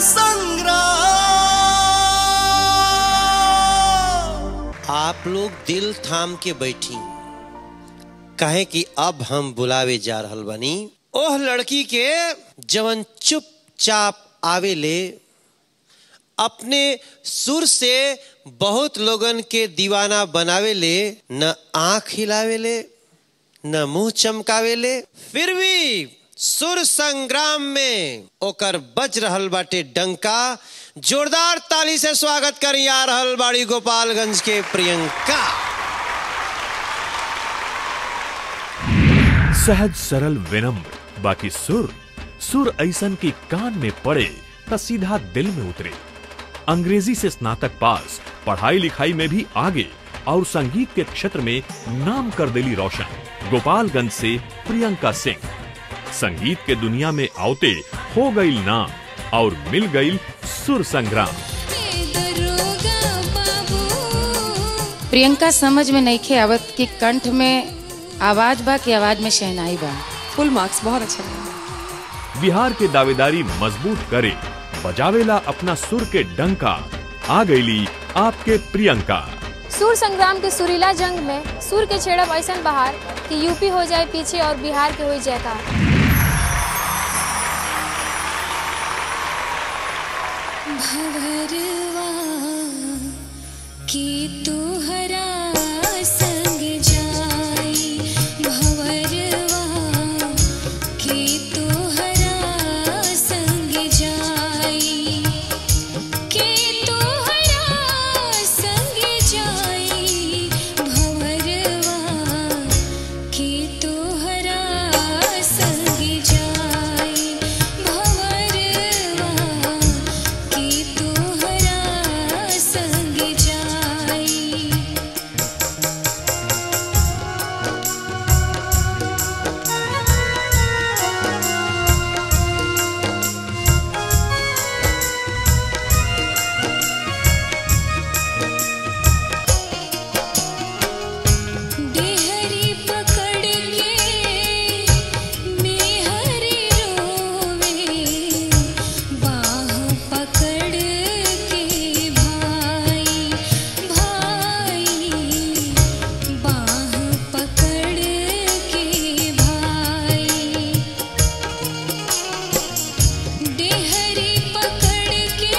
संग्राम आप लोग दिल थाम के बैठी कहे कि अब हम बुलावे जा रहल बानी ओह लड़की के जवन चुपचाप आवे ले अपने सुर से बहुत लोगन के दीवाना बनावे ले न आंख हिलावे ले न मुंह चमकावे ले फिर भी सुर संग्राम में ओकर बज रहल बाटे डंका जोरदार ताली से स्वागत कर आ रहल बाड़ी गोपालगंज के प्रियंका सहज सरल विनम्र बाकी सुर सुर ऐसन की कान में पड़े त सीधा दिल में उतरे अंग्रेजी से स्नातक पास पढ़ाई लिखाई में भी आगे और संगीत के क्षेत्र में नाम कर दिली रोशन गोपालगंज से प्रियंका सिंह संगीत के दुनिया में आवते हो गई नाम और मिल गई सुर संग्राम प्रियंका समझ में नईखे आवत कि कंठ में आवाज बा कि आवाज में शहनाई बा फुल मार्क्स बहुत अच्छा लगा बिहार के दावेदारी मजबूत करे बजावेला अपना सुर के डंका आ गईली आपके प्रियंका सुर संग्राम के सुरीला जंग में सुर के छेड़ब ऐसा बहार कि यूपी हो जाए पीछे और बिहार के हो जयकार भवरवा की तुहरा संग जाई भवरवा की तुहरा संग जाई की तुहरा संग जाई भवरवा की तुहरा संग जाई भवरवा की तुहरा संग जाई देहरी पकड़ के मेहरी रोवे बाह पकड़ के भाई भाई बाह पकड़ के भाई देहरी पकड़ के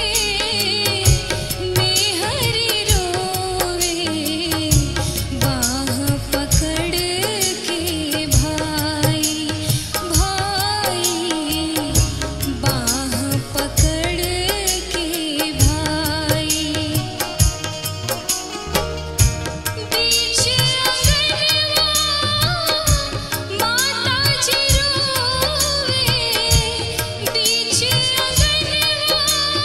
मेहरी रोवे बाह पकड़ के भाई भाई बाह पकड़ के भाई बीच अंगनवा माता जी रोवे बीच अंगनवा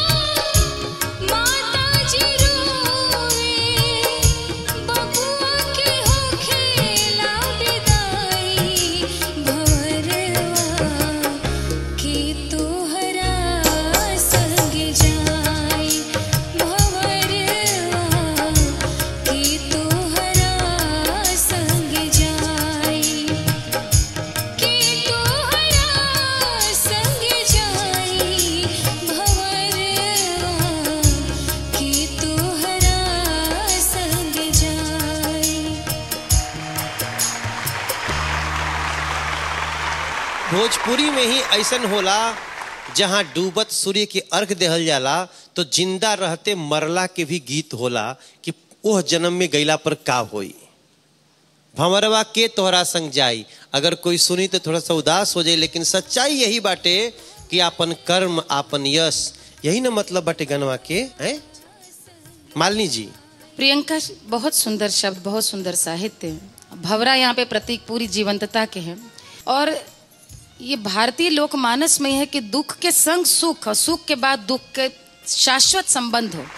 माता जी रोवे बबुआ के हो खेला विदाई भवरवा की तोहरा संग जाई भवरवा की तोहरा संग जाई की तोहरा संग जाई भवरवा की तोहरा संग जाई भोजपुरी में ही ऐसन होला जहाँ डूबत सूर्य के अर्घ देहल जाला तो जिंदा रहते मरला के भी गीत होला कि ओह जन्म में गईला पर का होई भंवरवा के तोहरा संग जाई अगर कोई सुनी तो थोड़ा सा उदास हो जाए लेकिन सच्चाई यही बाटे कि आपन कर्म आपन यश यही ना मतलब बाटे गनवा के हैं मालिनी जी प्रियंका बहुत सुंदर शब्द बहुत सुंदर साहित्य भवरा यहाँ पे प्रतीक पूरी जीवंतता के हैं और ये भारतीय लोकमानस में है कि दुख के संग सुख और सुख के बाद दुख के शाश्वत संबंध हो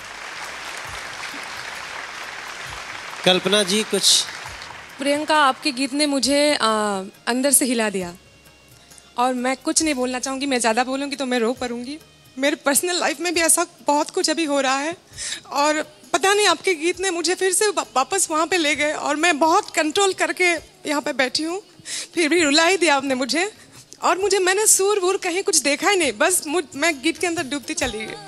कल्पना जी कुछ प्रियंका आपके गीत ने मुझे आ, अंदर से हिला दिया और मैं कुछ नहीं बोलना चाहूँगी मैं ज़्यादा बोलूँगी तो मैं रो पड़ूंगी मेरे पर्सनल लाइफ में भी ऐसा बहुत कुछ अभी हो रहा है और पता नहीं आपके गीत ने मुझे फिर से वा- वापस वहाँ पे ले गए और मैं बहुत कंट्रोल करके यहाँ पे बैठी हूँ फिर भी रुला ही दिया आपने मुझे और मुझे मैंने सूर वूर कहीं कुछ देखा ही नहीं बस मुझ मैं गीत के अंदर डूबती चली गई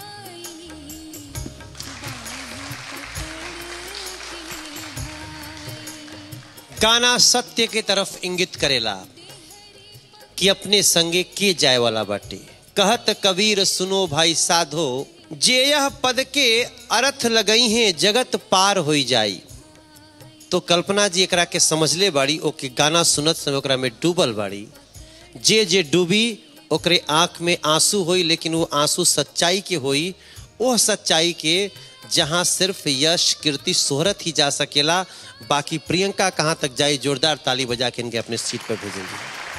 गाना सत्य के तरफ इंगित करेला कि अपने संगे के जाए वाला बाटे कहत कबीर सुनो भाई साधो जे यह पद के अर्थ लगई हैं जगत पार होई जाई तो कल्पना जी एकरा के समझले बाड़ी ओके गाना सुनत समय ओकरा में डूबल बाड़ी जे जे डूबी ओकरे आंख में आंसू होई लेकिन वो आंसू सच्चाई के होई वह सच्चाई के जहां सिर्फ यश कीर्ति शोहरत ही जा सकेला बाकी प्रियंका कहां तक जाई जोरदार ताली बजा के इनके अपने सीट पर भेजेंगे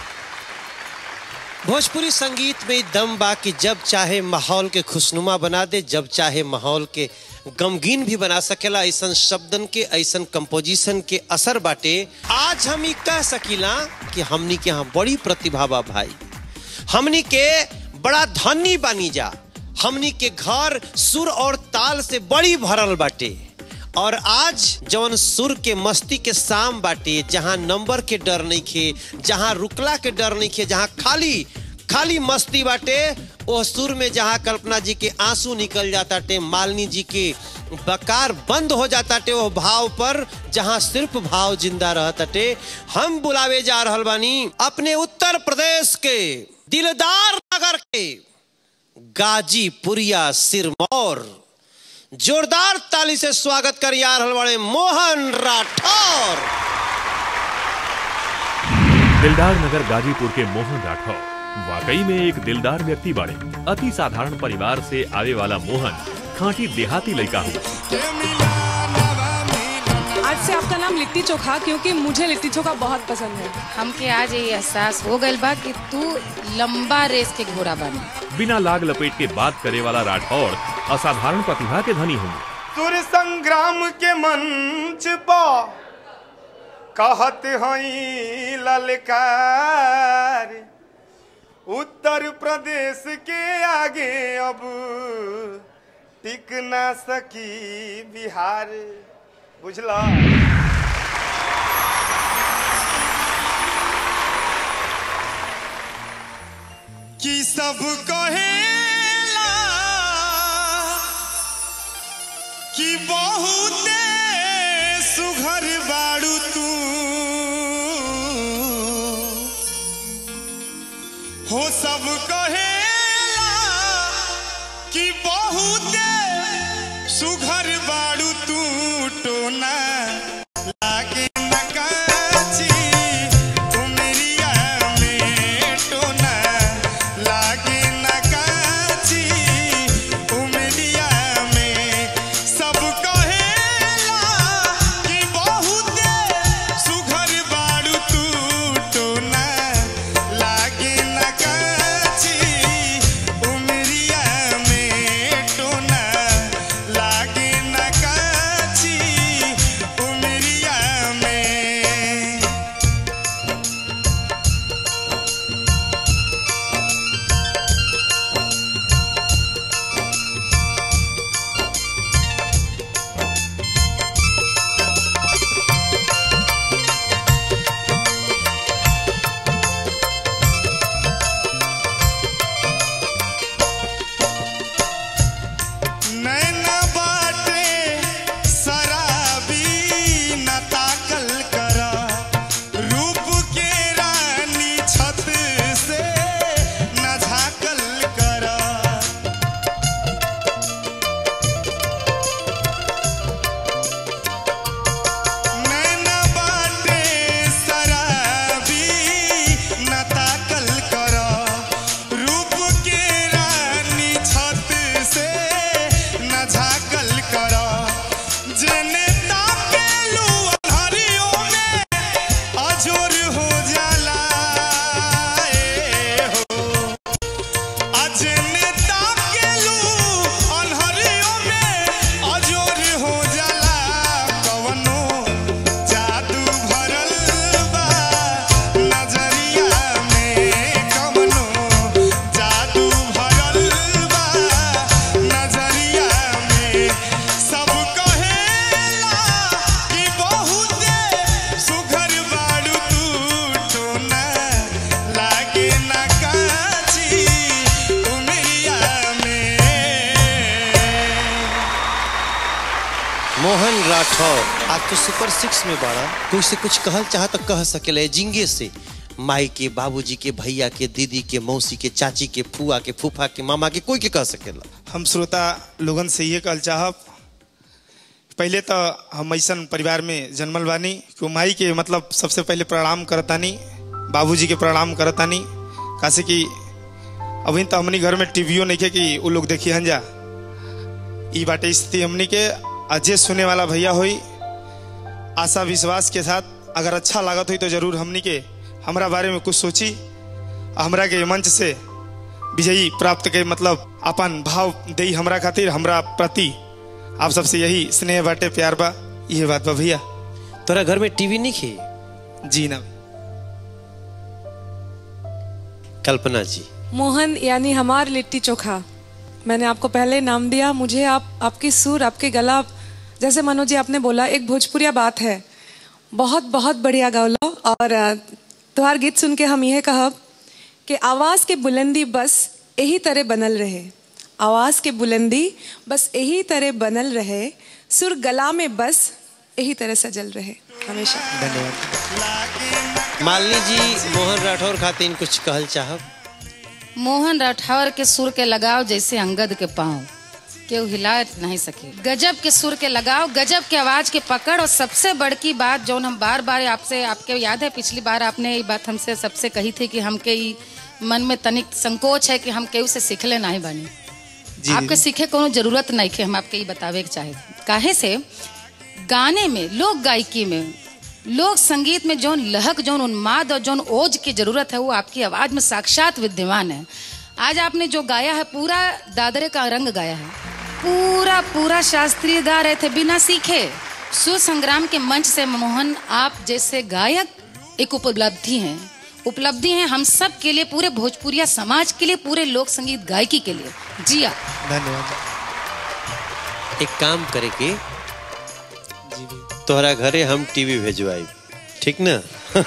भोजपुरी संगीत में दम बा कि जब चाहे माहौल के खुशनुमा बना दे जब चाहे माहौल के गमगीन भी बना सकेला ऐसा शब्दन के ऐसा कंपोजिशन के असर बाटे आज हम ही कह सकीला कि हमनी के यहाँ बड़ी प्रतिभा बा भाई हमनी के बड़ा धनी बानी जा हमनी के घर सुर और ताल से बड़ी भरल बाटे और आज जवन सुर के मस्ती के शाम बाटे जहां नंबर के डर नहीं खे जहां रुकला के डर नहीं खे जहां खाली खाली मस्ती बाटे वो सुर में जहां कल्पना जी के आंसू निकल जाता टे मालिनी जी के बकार बंद हो जाता टे वो भाव पर जहां सिर्फ भाव जिंदा रहता टे हम बुलावे जा रहल बानी अपने उत्तर प्रदेश के दिलदार नगर के गाजीपुरिया सिरमौर जोरदार ताली से स्वागत कर यार हलवाड़े मोहन राठौर दिलदार नगर गाजीपुर के मोहन राठौर वाकई में एक दिलदार व्यक्ति बाड़े अति साधारण परिवार से आवे वाला मोहन खांटी देहाती लड़का हुआ आज से आपका नाम लिट्टी चोखा क्योंकि मुझे लिट्टी चोखा बहुत पसंद है हमके आज ये एहसास हो गइल बा कि तू लंबा रेस के घोड़ा बनी बिना लाग लपेट के बात करे वाला राठौर असाधारण प्रतिभा के धनी होंगे सुर संग्राम के मंच पर कहत हई ललकार उत्तर प्रदेश के आगे अब टिक ना सकी बिहार बुझला कि सब कहेला कि बहुत सुघर बाड़ू तू हो सब कहेला कि बहुत सुघर बाड़ू तू टोना लागे नकाची उमरिया में टोना लागे नकाची उमरिया में सब कहेला कि बहुत सुघर बाड़ू तू टोना लागे नकाची उमरिया में टोना लागे राठौर आज तो सुपर सिक्स में बाड़ा कोई से कुछ कहल चाह तो कह सकेले जिंगे से माई के बाबूजी के भैया के दीदी के मौसी के चाची के फुआ के फूफा के मामा के कोई के कह सकेला हम श्रोता लोगन से ये कहल चाहब पहले तो हम ऐसा परिवार में जन्मल बानी कि माई के मतलब सबसे पहले प्रणाम करतानी बाबूजी के प्रणाम करतानी कासे कि अभी तो हमनी घर में टीवीओ नहीं के कि वो लोग देखी हन जा ई बाटे स्थिति हमनी के अजय सुने वाला भैया होई आशा विश्वास के साथ अगर अच्छा लागत हुई तो जरूर हमनी के हमरा बारे में कुछ सोची हमरा के मंच से विजयी प्राप्त के मतलब अपन भाव दे हमरा खातिर हमरा प्रति आप सबसे यही स्नेह बाटे प्यार बा ये बात बा भैया तोरा घर में टीवी नहीं खे जी ना कल्पना जी मोहन यानी हमार लिट्टी चोखा मैंने आपको पहले नाम दिया मुझे आप आपकी सुर आपके गला जैसे मनोज जी आपने बोला एक भोजपुरिया बात है बहुत बहुत बढ़िया गौलो और अ, तुम्हार गीत सुन के हम यह कहब कि आवाज़ के बुलंदी बस यही तरह बनल रहे आवाज़ के बुलंदी बस यही तरह बनल रहे सुर गला में बस यही तरह सजल रहे हमेशा मालिनी जी मोहन राठौर खातिर कुछ कहल चाहब मोहन राठौर के सुर के लगाव जैसे अंगद के पाँव केहू हिला नहीं सके गजब के सुर के लगाव गजब के आवाज के पकड़ और सबसे बड़की बात जो हम बार बार आपसे आपके याद है पिछली बार आपने ये बात हमसे सबसे कही थी कि हमके ई मन में तनिक संकोच है कि हम केहू से सीखले नहीं बनी आपके सीखे कोनो जरूरत नहीं के हम आपके ये बतावे के चाहे काहे से गाने में लोक गायकी में लोक संगीत में जौन लहक जौन उन्माद और जौन ओज की जरूरत है वो आपकी आवाज में साक्षात विद्यमान है आज आपने जो गाया है पूरा दादरे का रंग गाया है पूरा पूरा शास्त्रीय गा रहे थे बिना सीखे सुर संग्राम के मंच से मोहन आप जैसे गायक एक उपलब्धि हैं उपलब्धि है हम सब के लिए पूरे भोजपुरिया समाज के लिए पूरे लोक संगीत गायकी के लिए जिया धन्यवाद एक काम करे के तोहरा घरे हम टीवी भेजवाई ठीक ना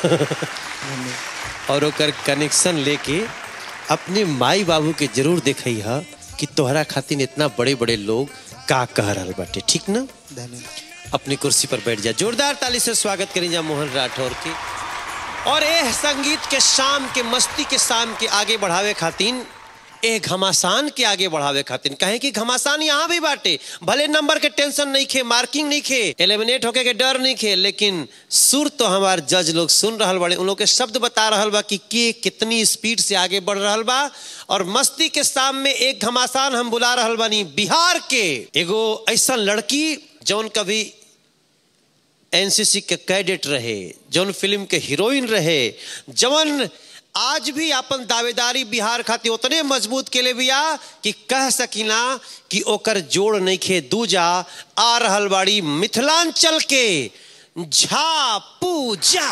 और ओकर कनेक्शन लेके अपने माई बाबू के जरूर देखई हा कि तोहरा खातिर इतना बड़े बड़े लोग का कह रहल बाटे ठीक ना धन्यवाद अपनी कुर्सी पर बैठ जा जोरदार ताली से स्वागत करें जा मोहन राठौर के और ए संगीत के शाम के मस्ती के शाम के आगे बढ़ावे खातिर ए घमासान के आगे बढ़ावे खातिर कहे कि घमासान यहाँ भी बाटे भले नंबर के टेंशन नहीं खे मार्किंग नहीं खे एलिमिनेट होके के डर नहीं खे लेकिन सुर तो हमार जज लोग सुन रहल बड़े उन लोग के शब्द बता रहल बा कि के कितनी स्पीड से आगे बढ़ रहल बा और मस्ती के शाम में एक घमासान हम बुला रहल बानी बिहार के एगो ऐसा लड़की जौन कभी एनसीसी के कैडेट रहे जौन फिल्म के हीरोइन रहे जवन आज भी अपन दावेदारी बिहार खातिर उतने मजबूत के लिए बिया कि कह सकिना कि ओकर जोड़ नहीं खे दूजा आ रहल बाड़ी मिथिलांचल के झा पूजा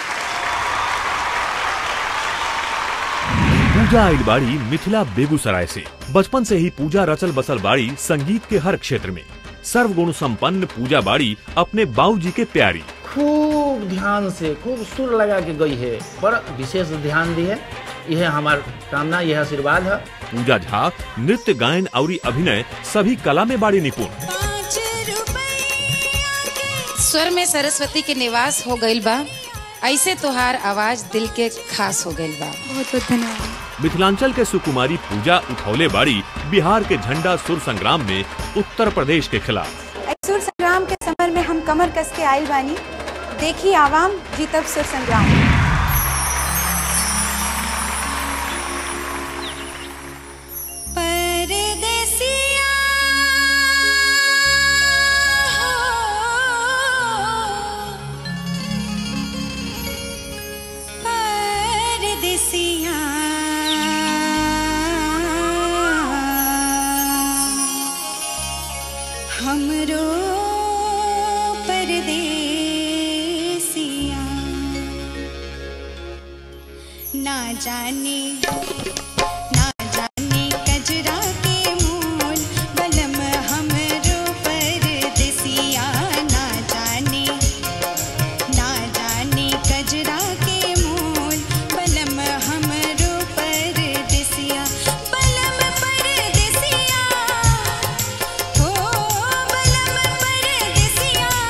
पूजा आइल बाड़ी मिथिला बेगूसराय से बचपन से ही पूजा रचल बसल बाड़ी संगीत के हर क्षेत्र में सर्वगुण संपन्न पूजा बाड़ी अपने बाबूजी के प्यारी खूब ध्यान से खूब सुर लगा के गई है पर विशेष ध्यान दी है यह हमार कामना यह आशीर्वाद है पूजा झा नृत्य गायन और अभिनय सभी कला में बाड़ी निपुण पाँच रुपया के स्वर में सरस्वती के निवास हो गईल बा ऐसे तोहार आवाज दिल के खास हो गईल बा बहुत बहुत धन्यवाद मिथिलांचल के सुकुमारी पूजा उठौले बाड़ी बिहार के झंडा सुर संग्राम में उत्तर प्रदेश के खिलाफ सुर संग्राम के समर में हम कमर कस के आयल बानी देखी आवाम जीतब सुर संग्राम परदेसिया परदेसिया हमरो परदेसिया ना जाने ना जाने कजरा के मूल बलम हमरो परदेसिया ना जाने ना जाने कजरा के मूल बलम हमरो परदेसिया बलम परदेसिया हो बलम परदेसिया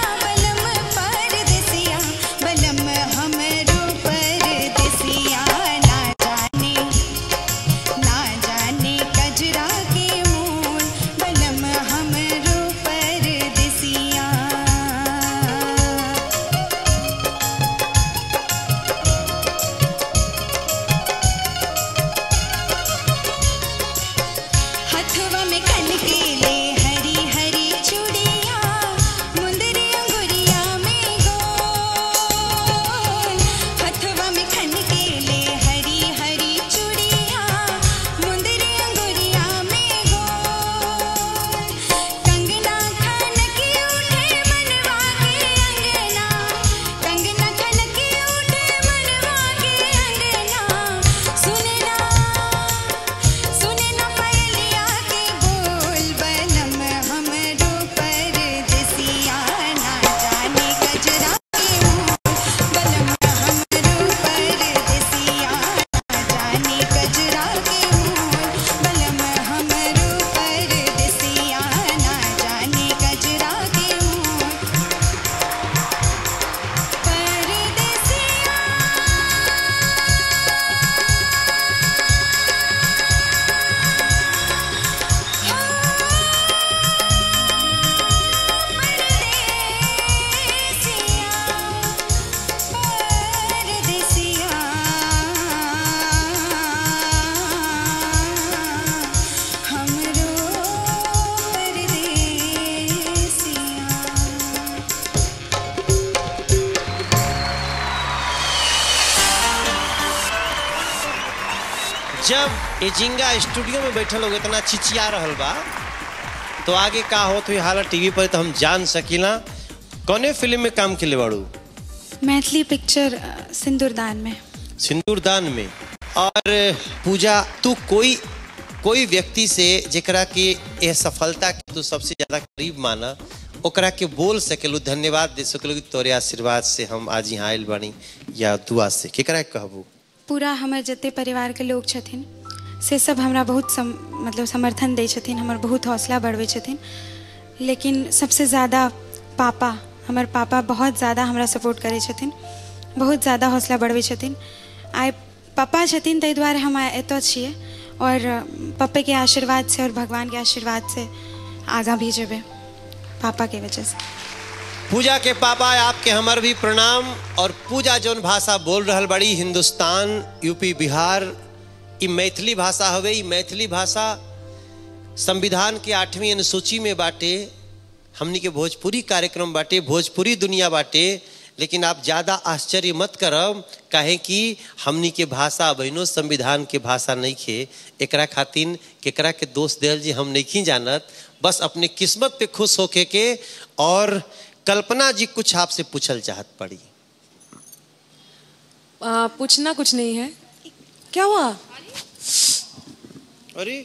जब एजिंगा स्टूडियो में बैठल लोग इतना चिचिया रहल बा तो आगे का होत हुई हालत टीवी पर तो हम जान सकीला कौने फिल्म में काम के बाड़ू मैथिली पिक्चर अ, सिंदूरदान में सिंदूरदान में और पूजा तू कोई कोई व्यक्ति से जेकरा के यह सफलता के तू सबसे ज्यादा करीब माना ओकरा के बोल सकेलू धन्यवाद दे सकेलू कि तोरे आशीर्वाद से हम आज यहाँ आयल बानी या दुआ से केकरा के कहबू पूरा हमर जते परिवार के लोग छथिन से सब हमरा बहुत सम, मतलब समर्थन दै छथिन हमर बहुत हौसला बढ़बै छथिन लेकिन सबसे ज़्यादा पापा हमर पापा बहुत ज़्यादा हमरा सपोर्ट करै छथिन बहुत ज़्यादा हौसला बढ़बै छथिन आइ पापा छथिन ताहि दुआरे हम आइ एतऽ छियै और पप्पे के आशीर्वाद से और भगवान के आशीर्वाद से आगाँ भी जेबै पापा के वजह से पूजा के पापा आपके हमर भी प्रणाम और पूजा जौन भाषा बोल रहल बड़ी हिंदुस्तान यूपी बिहार ई मैथिली भाषा हवे ई मैथिली भाषा संविधान के आठवीं अनुसूची में बाटे हमनी के भोजपुरी कार्यक्रम बाटे भोजपुरी दुनिया बाटे लेकिन आप ज़्यादा आश्चर्य मत करब काहे कि हमनी के भाषा बहनों संविधान के भाषा नहीं खे एकरा खातिन केकरा के दोष दिल जी हम नहीं जानत बस अपने किस्मत पे खुश होके के और कल्पना जी कुछ आपसे पूछल चाहत पड़ी आ, पूछना कुछ नहीं है क्या हुआ अरे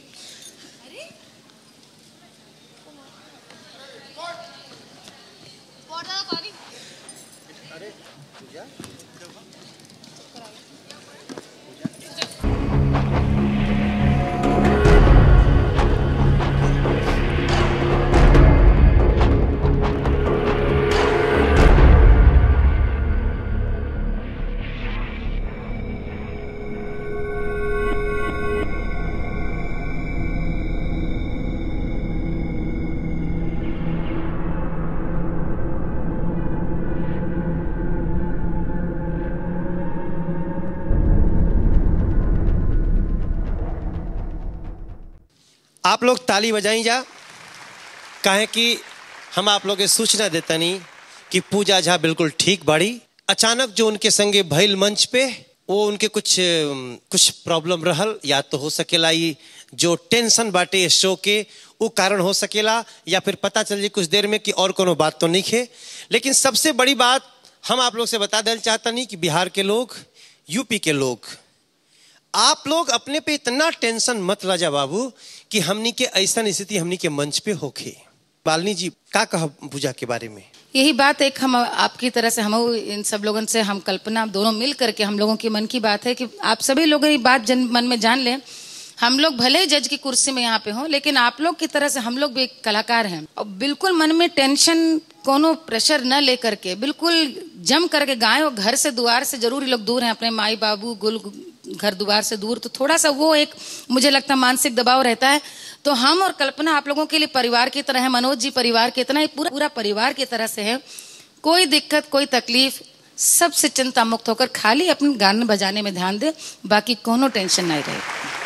आप लोग ताली बजाई जा काहे कि हम आप लोग के सूचना देतनी कि पूजा झा बिल्कुल ठीक बाड़ी अचानक जो उनके संगे भइल मंच पे वो उनके कुछ अम, कुछ प्रॉब्लम रहल या तो हो सकेला ई जो टेंशन बाटे इस शो के वो कारण हो सकेला या फिर पता चल जाए कुछ देर में कि और कोनो बात तो नहीं है लेकिन सबसे बड़ी बात हम आप लोग से बता देना चाहता नहीं कि बिहार के लोग यूपी के लोग आप लोग अपने पे इतना टेंशन मत राजा बाबू कि हमनी के ऐसा स्थिति हमनी के मंच पे होखे बालनी जी का कह पूजा के बारे में यही बात एक हम आपकी तरह से हम इन सब लोगों से हम कल्पना दोनों मिल करके हम लोगों की मन की बात है कि आप सभी लोग ये बात जन मन में जान लें हम लोग भले ही जज की कुर्सी में यहाँ पे हों लेकिन आप लोग की तरह से हम लोग भी एक कलाकार हैं और बिल्कुल मन में टेंशन कोनो प्रेशर न लेकर के बिल्कुल जम करके गाय और घर से द्वार से जरूर ये लोग दूर हैं अपने माई बाबू गुल घर द्वार से दूर तो थोड़ा सा वो एक मुझे लगता है मानसिक दबाव रहता है तो हम और कल्पना आप लोगों के लिए परिवार की तरह है मनोज जी परिवार की तरह है, पूरा पूरा परिवार की तरह से है कोई दिक्कत कोई तकलीफ सबसे चिंता मुक्त होकर खाली अपने गाने बजाने में ध्यान दे बाकी कोनो टेंशन नहीं रहे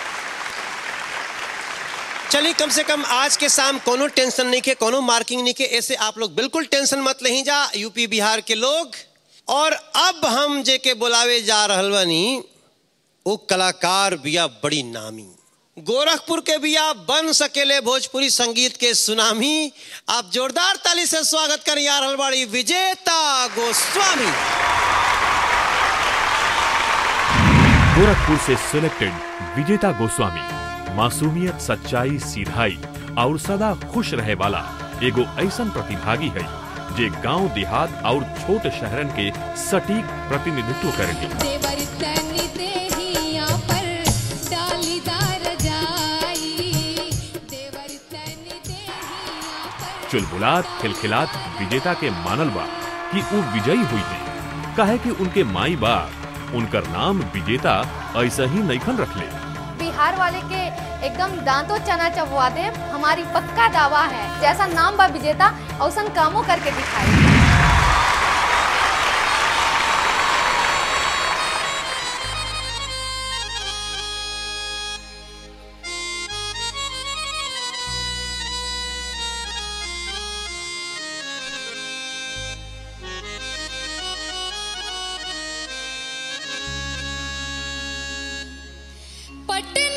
चलिए कम से कम आज के शाम कोनो टेंशन नहीं के कोनो मार्किंग नहीं के ऐसे आप लोग बिल्कुल टेंशन मत नहीं जा यूपी बिहार के लोग और अब हम जे के बुलावे जा रहल बानी वो कलाकार बिया बड़ी नामी गोरखपुर के बिया बन सकेले भोजपुरी संगीत के सुनामी आप जोरदार ताली से स्वागत करें यार हलवाड़ी विजेता गोस्वामी गोरखपुर से सिलेक्टेड विजेता गोस्वामी मासूमियत सच्चाई सीधाई और सदा खुश रहे वाला एगो ऐसन प्रतिभागी है जे गांव देहात और छोट शहरन के सटीक प्रतिनिधित्व करेंगे देवर तनी देहिया पर डालीदार जाई देवर तनी देहिया पर चुलबुलात खिलखिलात विजेता के मानल बा कि वो विजयी हुई है कहे कि उनके माई बाप उनकर नाम विजेता ऐसा ही नैखन रखले बिहार वाले के एकदम दांतों चना चबवा दे हमारी पक्का दावा है जैसा नाम बा विजेता औसन कामों करके दिखाई पटना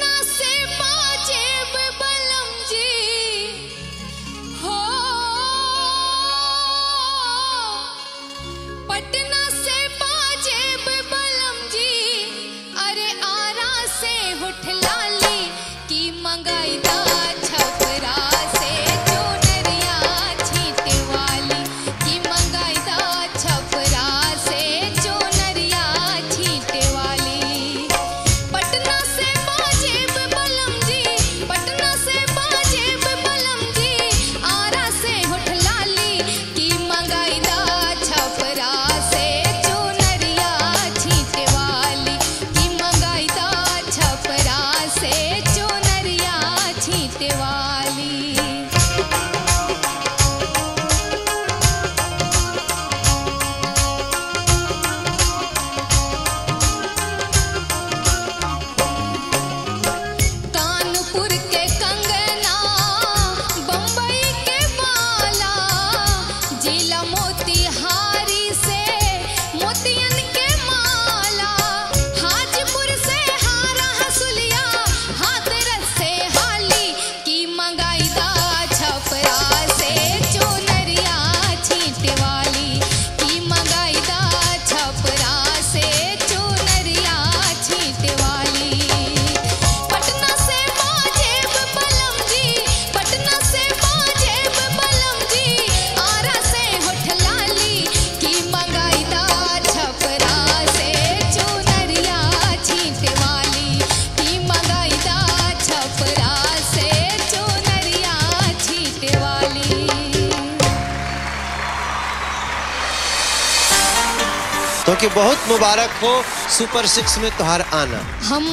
तो कि बहुत मुबारक हो सुपर सिक्स में तुहार आना हम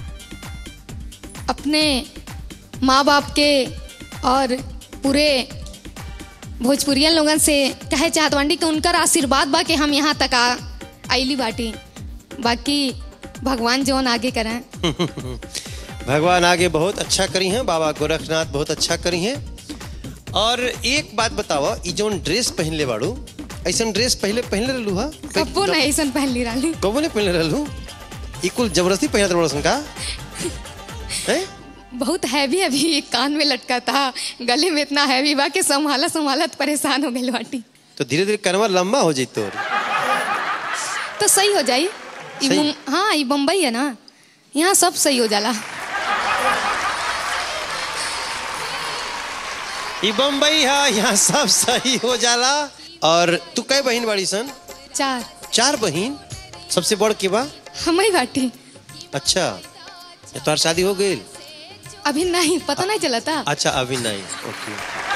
अपने माँ बाप के और पूरे भोजपुरियन लोगन से कहे चाहत बानी कि उनकर आशीर्वाद बा कि हम यहाँ तक आ आइली बाटी बाकी भगवान जौन आगे करें भगवान आगे बहुत अच्छा करी हैं बाबा गोरखनाथ बहुत अच्छा करी हैं और एक बात बताओ ई जोन ड्रेस पहनले बाड़ू ऐसन ड्रेस पहले पहनले रहलू हा कब्बो नहीं ऐसा पहन ली रानी कबो ने पहनले रहलू ई कुल जबरदस्ती पहनत रहलू का हैं बहुत हैवी हैवी कान में लटका था गले में इतना हैवी बा कि संभाला संभालत परेशान हो गई बाटी तो धीरे धीरे कनवा लंबा हो जाई तोर तो सही हो जाई ई सही? मुं- हाँ ये बम्बई है ना यहाँ सब सही हो जाला ई बम्बई है यहाँ सब सही हो जाला और तू कई बहन बाड़ी सन चार चार बहन सबसे बड़ के बा हम ही बाटी अच्छा ये तोहर शादी हो गई अभी नहीं पता नहीं चला था अच्छा अभी नहीं ओके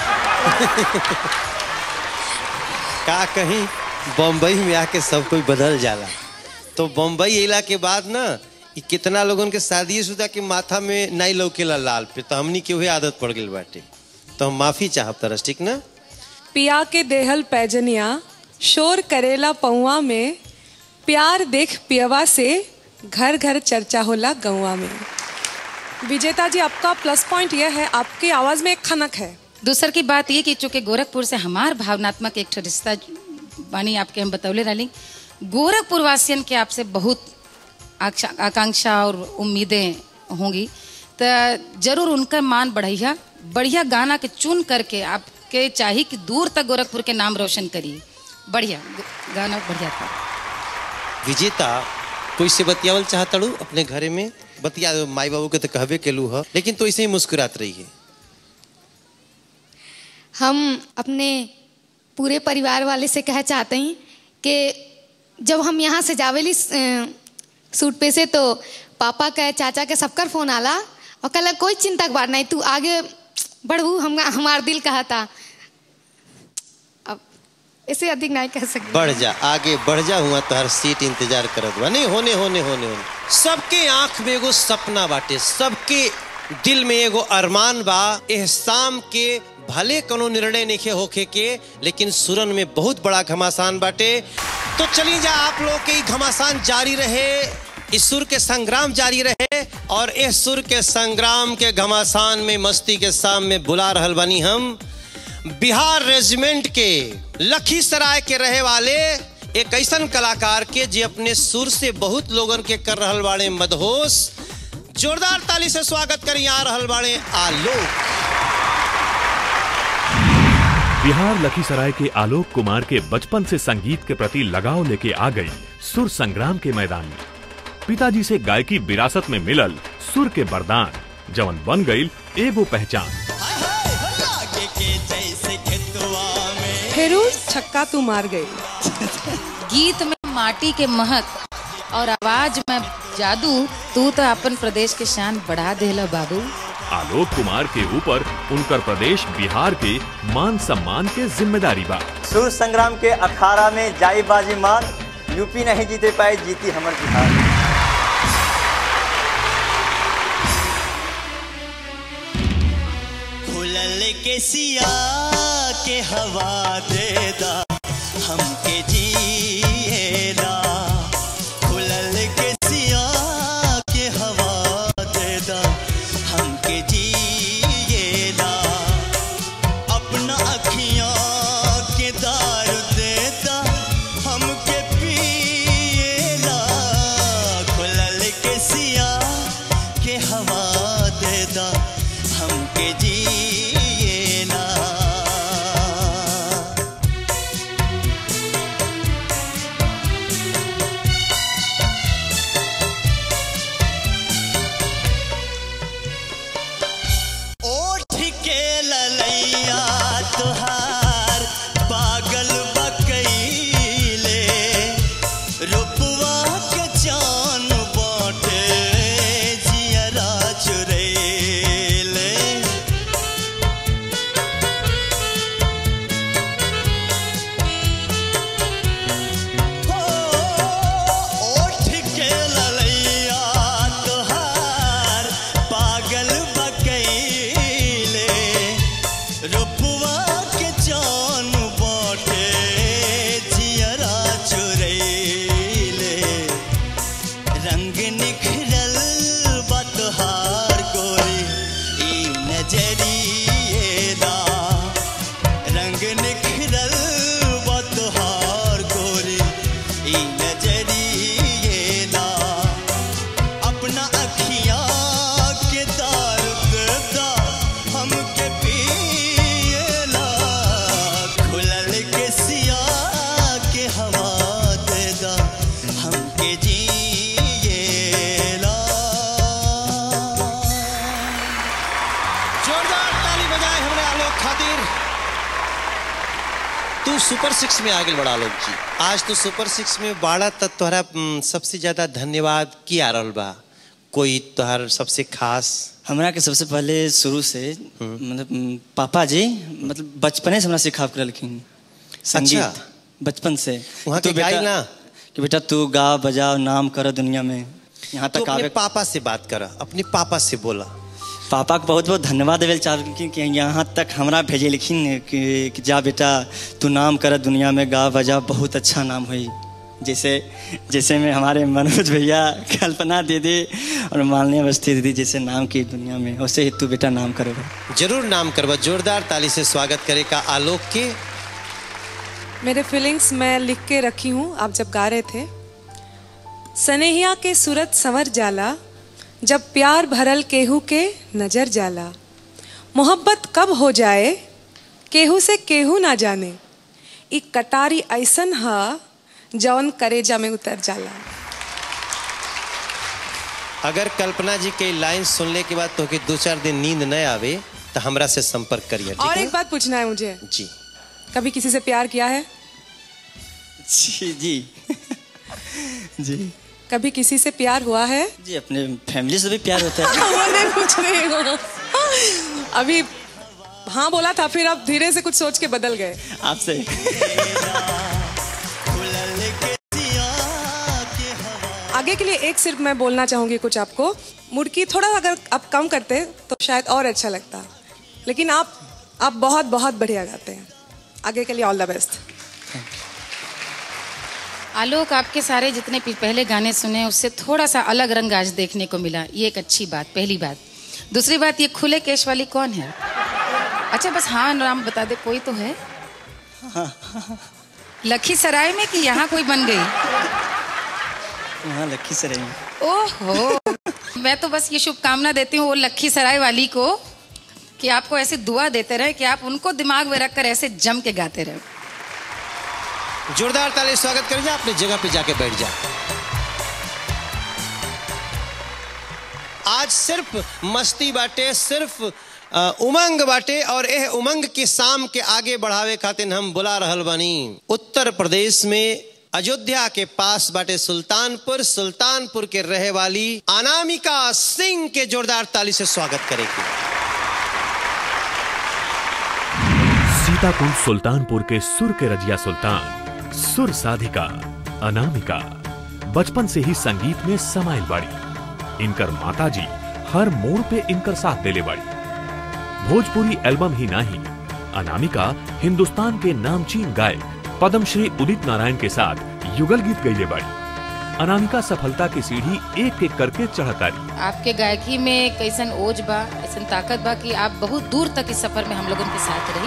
का कहीं बम्बई में आके सब कोई बदल जाला तो बम्बई अला के बाद ना ई कितना लोगन के शादी शुदा के माथा में नहीं लौकेला लाल पे तो हमनी के वही आदत पड़ गई बाटे तो हम माफी चाहब तरस ठीक ना पिया के देहल पैजनिया शोर करेला पौआ में प्यार देख पियवा से घर घर चर्चा होला गौवा में विजेता जी आपका प्लस पॉइंट यह है आपकी आवाज में एक खनक है दूसर की बात ये कि चूंकि गोरखपुर से हमार भावनात्मक एक ठो रिश्ता बानी आपके हम बतौले रही गोरखपुर वासियन के आपसे बहुत आक्षा- आकांक्षा और उम्मीदें होंगी तो जरूर उनका मान बढ़िया बढ़िया गाना के चुन करके आपके चाहिए कि दूर तक गोरखपुर के नाम रोशन करिए बढ़िया ग- गाना बढ़िया था विजेता कोई से बतियावल चाहतड़ू अपने घरे में बतिया माई बाबू के तो कहबे केलू ह लेकिन तो ऐसे ही मुस्कुरात रही है हम अपने पूरे परिवार वाले से कह चाहते हैं कि जब हम यहाँ से जावेली अ, सूट पे से तो पापा का चाचा के सबकर फोन आला और कहला कोई चिंता के बात नहीं तू आगे बढ़ू हम हमार दिल कहा था अब इससे अधिक नहीं कह सकते बढ़ जा आगे बढ़ जा हुआ तो हर सीट इंतजार करत बा नहीं होने होने होने होने सबके आंख में एगो सपना बाटे सबके दिल में एगो अरमान बा एह शाम के भले कोनो निर्णय नहीं होखे के लेकिन सुरन में बहुत बड़ा घमासान बाटे तो चली जा आप लोग के ई घमासान जारी रहे इस सुर के संग्राम जारी रहे और इस सुर के संग्राम के घमासान में मस्ती के सामने बुला रहल बनी हम बिहार रेजिमेंट के लखीसराय के रहे वाले एक ऐसन कलाकार के जे अपने सुर से बहुत लोगन के कर रहल बाड़े मदहोश जोरदार ताली से स्वागत करी आ रहल बाड़े आलोक बिहार लखीसराय के आलोक कुमार के बचपन से संगीत के प्रति लगाव लेके आ गई सुर संग्राम के मैदान में पिताजी से गायकी विरासत में मिलल सुर के वरदान जवन बन गई एगो पहचान फेरू छक्का तू मार गई गीत में माटी के महक और आवाज में जादू तू तो अपन प्रदेश के शान बढ़ा देला बाबू आलोक कुमार के ऊपर उनकर प्रदेश बिहार के मान सम्मान के जिम्मेदारी बा सुर संग्राम के अखाड़ा में जाई बाजी मान यूपी नहीं जीते पाए जीती हमर बिहार खुलल के सिया के हवा देदा हमके जिएला खुलल के सिया के हवा देदा हमके जिएला अपना अखियां के दारू देदा हमके पिएला खुलल के सिया के हवा देदा हमके जिएला रुपवा के जान बाटे जियरा चुरैले रंग निखरल बतहार गोरी ई नजरिएला रंग निखरल बतहार गोरी ई नजरिएला अपना अखियाँ के दार देता हमके पिएला खुलल के सिया के हवा देदा हमके जिएला जोरदार ताली बजाए हमरे आलोक खातिर तू सुपर सिक्स में आगे बढ़ा आलोक जी आज तो सुपर सिक्स में बाड़ा तक तोहरा हम्म, सबसे ज्यादा धन्यवाद की आ रहल बा कोई तोहर सबसे खास हमरा के सबसे पहले शुरू से मतलब म, पापा जी मतलब बचपने से हमरा सिखा के रहलखिन संगीत बचपन से वहाँ तू के गाई बेटा- ना? कि बेटा तू गा बजा नाम कर दुनिया में यहाँ तू तक अपने आवे पापा से बात कर अपने पापा से बोला पापा के बहुत बहुत धन्यवाद देवे चाहलखिन कि यहाँ तक हमरा भेजे लिखिन कि, कि जा बेटा तू नाम कर दुनिया में गा बजा बहुत अच्छा नाम हुई जैसे जैसे में हमारे मनोज भैया कल्पना दीदी और मालनी अवस्थी दीदी जैसे नाम की दुनिया में वैसे ही तू बेटा नाम करेगा जरूर नाम करवा जोरदार ताली से स्वागत करे का आलोक के मेरे फीलिंग्स मैं लिख के रखी हूँ आप जब गा रहे थे सनेहिया के सूरत संवर जाला जब प्यार भरल केहू के नजर जाला मोहब्बत कब हो जाए केहू से केहू ना जाने ई कटारी ऐसन हा जौन करेजा में उतर जाला अगर कल्पना जी के लाइन सुनने के बाद तो दो चार दिन नींद न आवे तो हमरा से संपर्क करिए और ठीक एक बात पूछना है मुझे है जी कभी किसी से प्यार किया है जी जी जी कभी किसी से प्यार हुआ है जी अपने फैमिली से भी प्यार होता है मैं नहीं पूछ रही हूँ अभी हाँ बोला था फिर आप धीरे से कुछ सोच के बदल गए आपसे आगे के लिए एक सिर्फ मैं बोलना चाहूंगी कुछ आपको मुड़की थोड़ा अगर आप कम करते तो शायद और अच्छा लगता लेकिन आप आप बहुत बहुत बढ़िया गाते हैं आगे के लिए ऑल द बेस्ट आलोक आपके सारे जितने पि- पहले गाने सुने उससे थोड़ा सा अलग रंग आज देखने को मिला ये एक अच्छी बात पहली बात दूसरी बात ये खुले केश वाली कौन है अच्छा बस हाँ नाम बता दे कोई तो है लखीसराय में कि यहाँ कोई बन गई वहाँ लखी से रही ओहो मैं तो बस ये शुभकामना देती हूँ वो लखीसराय वाली को कि आपको ऐसे दुआ देते रहे कि आप उनको दिमाग में रखकर ऐसे जम के गाते रहे जोरदार ताली से स्वागत करिए अपने जगह पे जाके बैठ जा आज सिर्फ मस्ती बाटे सिर्फ अ, उमंग बाटे और एह उमंग के शाम के आगे बढ़ावे खातिर हम बुला रहल बानी उत्तर प्रदेश में अयोध्या के पास बाटे सुल्तानपुर सुल्तानपुर के रहे वाली अनामिका सिंह के जोरदार ताली से स्वागत करेगी सीताकुंड सुल्तानपुर के सुर के रजिया सुल्तान सुर साधिका अनामिका बचपन से ही संगीत में समाइल बाड़ी इनकर माताजी हर मोड़ पे इनकर साथ देले बाड़ी भोजपुरी एल्बम ही नहीं अनामिका हिंदुस्तान के नामचीन गायक पद्मश्री उदित नारायण के साथ युगल गीत गईले बाड़ी अनामिका सफलता की सीढ़ी एक एक करके चढ़तारी आपके गायकी में कैसन ओज बा ऐसन ताकत बा कि आप बहुत दूर तक इस सफर में हम लोगों के साथ रही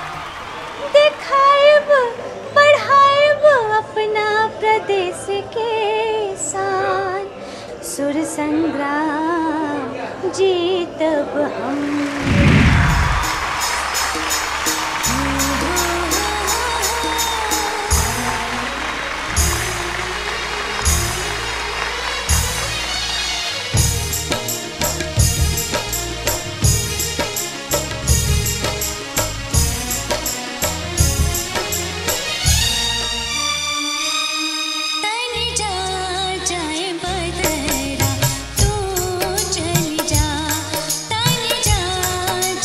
देखाएब बढ़ाएब अपना प्रदेश के शान सुर संग्राम जीतब हम तन जा जाए बदरा तू चली जा तन जा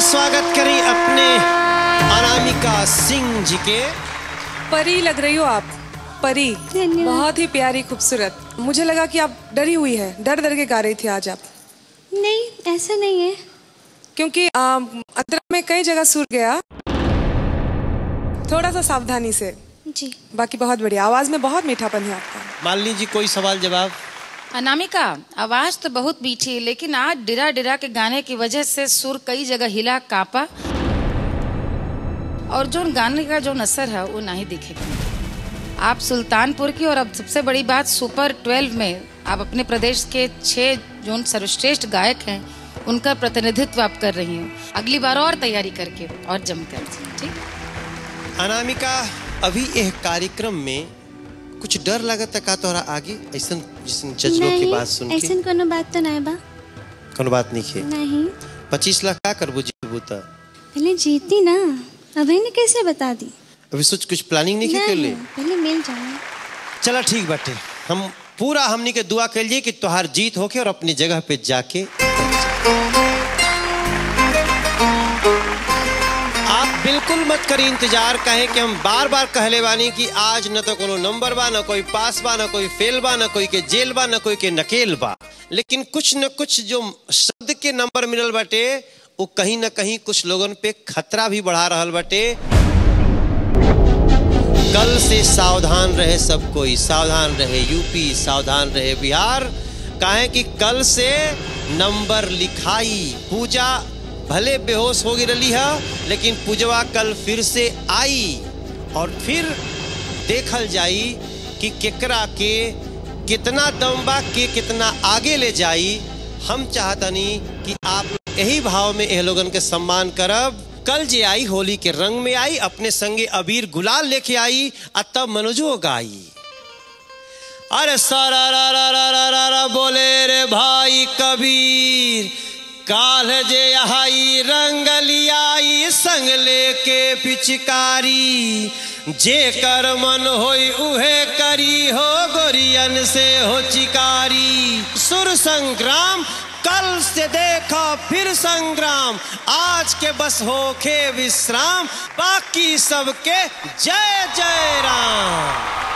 स्वागत करें अपने अनामिका सिंह जी के परी लग रही हो आप परी बहुत ही प्यारी खूबसूरत मुझे लगा कि आप डरी हुई है डर डर के गा रही थी आज आप नहीं ऐसा नहीं है क्योंकि आ, अंतरा में कई जगह सुर गया थोड़ा सा सावधानी से जी बाकी बहुत बढ़िया आवाज में बहुत मीठापन है आपका मालिनी जी कोई सवाल जवाब अनामिका आवाज तो बहुत मीठी है लेकिन आज डिरा डिरा के गाने की वजह से सुर कई जगह हिला कापा और जो गाने का जो असर है वो नहीं दिखेगा आप सुल्तानपुर की और अब सबसे बड़ी बात सुपर 12 में आप अपने प्रदेश के छह जो सर्वश्रेष्ठ गायक हैं उनका प्रतिनिधित्व आप कर रही हैं अगली बार और तैयारी करके और जमकर ठीक अनामिका अभी यह कार्यक्रम में कुछ डर लगता का तोहरा आगे ऐसा जैसे जज लोग की बात सुन के ऐसन कोनो बात तो नहीं बा कोनो बात नहीं है नहीं पच्चीस लाख का करबू जीतबू तो पहले जीती ना अभी ने कैसे बता दी अभी सोच कुछ प्लानिंग नहीं की कर ले पहले मिल जाए चला ठीक बाटे हम पूरा हमनी के दुआ कर लिए कि तोहार जीत होके और अपनी जगह पे जाके आप बिल्कुल मत करी इंतजार कहें कि हम बार बार कहले बानी कि आज न तो कोनो नंबर बा न कोई पास बा न कोई फेल बा न कोई के जेल बा न कोई के नकेल बा लेकिन कुछ न कुछ जो शब्द के नंबर मिलल बाटे वो कहीं न कहीं कुछ लोगन पे खतरा भी बढ़ा रहल बाटे कल से सावधान रहे सब कोई सावधान रहे यूपी सावधान रहे बिहार काहे कि कल से नंबर लिखाई पूजा भले बेहोश हो रही है लेकिन पूजवा कल फिर से आई और फिर देखल जाई कि केकरा के कितना दम बा के कितना आगे ले जाई हम चाहतनी कि आप यही भाव में एह लोगन के सम्मान करब कल जे आई होली के रंग में आई अपने संगे अबीर गुलाल लेके आई आ तब मनोजो गाई अरे सारा रा रा रा रा रा रा बोले रे भाई कबीर काल जे आई रंग लियाई संग लेके पिचकारी जे कर मन होई उहे करी हो गोरियन से हो चिकारी सुर संग्राम कल से देखा फिर संग्राम आज के बस होखे विश्राम बाकी सबके जय जय राम